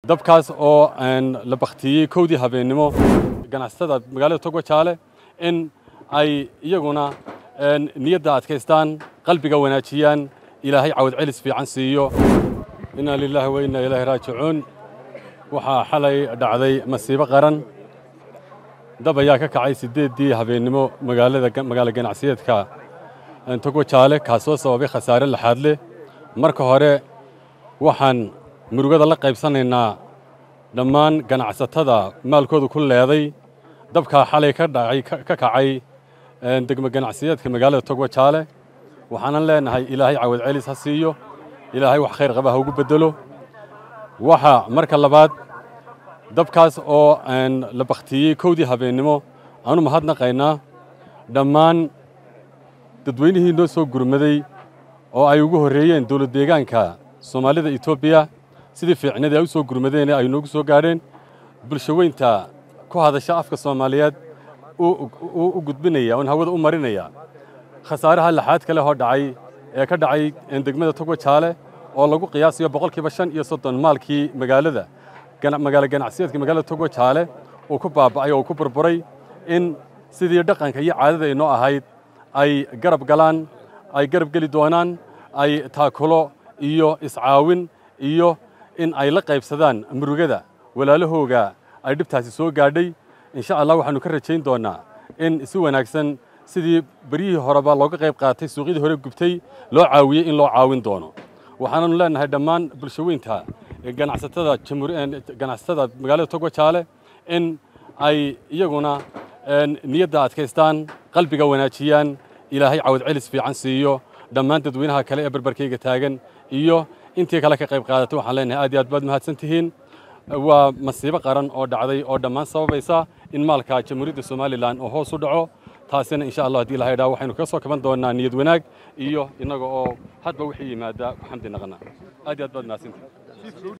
dabkaas oo la baktiyey kowdii habeennimo ganacsatada magaalada togwajaale in ay iyaguna niyadda adkaystaan qalbiga wanaajiyaan ilaahay cawad celis fiican siiyo inaa lilaahi wa innaa ilaahi raajicuun waxaa xalay dhacday masiibo qaran dab ayaa ka kacay siddeeddii habeennimo magaalada magaalo ganacsiyeedka togwajaale kaasoo sababay khasaare laxaad leh marka hore waxaan murugada la qaybsanaynaa dhammaan ganacsatada maalkooda ku leeday dabkaa xalay ka dhacay ka kacay degmo ganacsiyeedka magaalada togwajaale waxaanan leenahay ilaahay cawad celis ha siiyo ilaahay wax khayr qaba ha ugu beddelo waxa marka labaad dabkaas oo la baktiyey kowdii habeennimo aanu mahadnaqaynaa dhammaan dadweynihii noo soo gurmaday oo ay ugu horreeyeen dowlad deegaanka soomaalida etoobiya sidii fiicnadii ay u soo gurmadeen ay noogu soo gaadheen bulsho weynta ku hadasha afka soomaaliyeed u gudbinaya oon hawada u marinaya khasaaraha laxaad kale hoo dhacay ee ka dhacay degmada togwajaale oo lagu qiyaasayo boqolkiiba shan iyo soddon maalkii magaalada magaalo ganacsiyeedka magaalada togwajaale uu ku baaba'ay oo uu ku burburay in sidii dhaqanka iyo caadada ay noo ahayd ay garab galaan ay garab geli doonaan ay taakulo iyo iscaawin iyo in ay la qaybsadaan murugada walaalahooga ay dhibtaasi soo gaadhay insha allah waxaannu ka rajayn doonnaa in si wanaagsan sidii beryihii horeba looga qayb qaatay suuqyadii hore gubtay loo caawiyey in loo caawin doono waxaananu leenahay dhammaan bulsho weynta ganacsatada ganacsatada magaalada togwajaale in ay iyaguna niyadda adkaystaan qalbiga wanaajiyaan ilaahay cawad celis fiican siiyo dhammaan dadweynaha kale ee barbarkayga taagan iyo intii kale ka qayb qaadatay waxaan leenahay aad iyo aad baad mahadsan tihiin waa masiibo qaran oo dhacday oo dhammaan sababaysa in maalka jamhuuriyadda somalilan oo hoos u dhaco taasina insha allah haddii ilahay dhaa waxaynu kaga soo kaban doonaa niyad wanaag iyo innaga oo hadba wixii yimaada xamdi naqana aad iyo aad baad mahadsantihiin